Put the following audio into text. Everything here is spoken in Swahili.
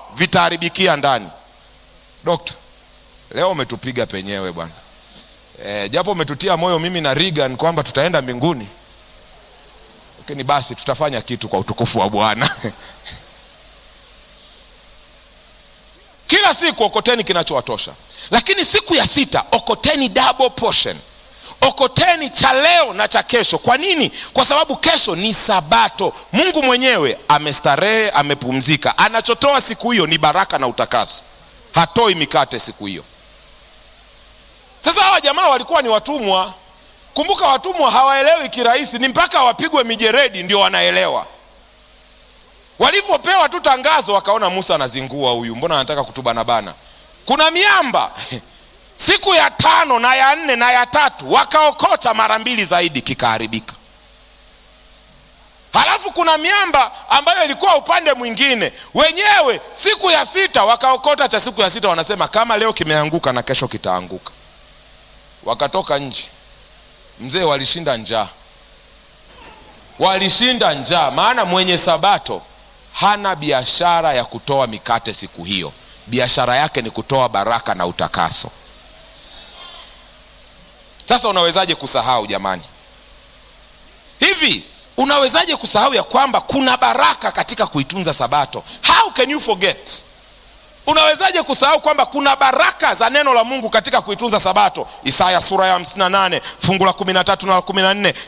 vitaharibikia ndani dokta leo umetupiga penyewe bwana e, japo umetutia moyo mimi na Regan kwamba tutaenda mbinguni lakini basi tutafanya kitu kwa utukufu wa bwana kila siku okoteni kinachowatosha lakini siku ya sita okoteni double portion okoteni cha leo na cha kesho kwa nini kwa sababu kesho ni sabato mungu mwenyewe amestarehe amepumzika anachotoa siku hiyo ni baraka na utakaso hatoi mikate siku hiyo sasa hawa jamaa walikuwa ni watumwa kumbuka watumwa hawaelewi kirahisi ni mpaka wapigwe mijeredi ndio wanaelewa walivyopewa tu tangazo wakaona musa anazingua huyu mbona anataka kutubanabana kuna miamba siku ya tano na ya nne na ya tatu wakaokota mara mbili zaidi kikaharibika halafu kuna miamba ambayo ilikuwa upande mwingine wenyewe siku ya sita wakaokota cha siku ya sita wanasema kama leo kimeanguka na kesho kitaanguka wakatoka nje mzee walishinda njaa walishinda njaa maana mwenye sabato hana biashara ya kutoa mikate siku hiyo biashara yake ni kutoa baraka na utakaso sasa unawezaje kusahau jamani hivi unawezaje kusahau ya kwamba kuna baraka katika kuitunza sabato how can you forget unawezaje kusahau kwamba kuna baraka za neno la mungu katika kuitunza sabato isaya sura ya 58 fungu la 13 na 14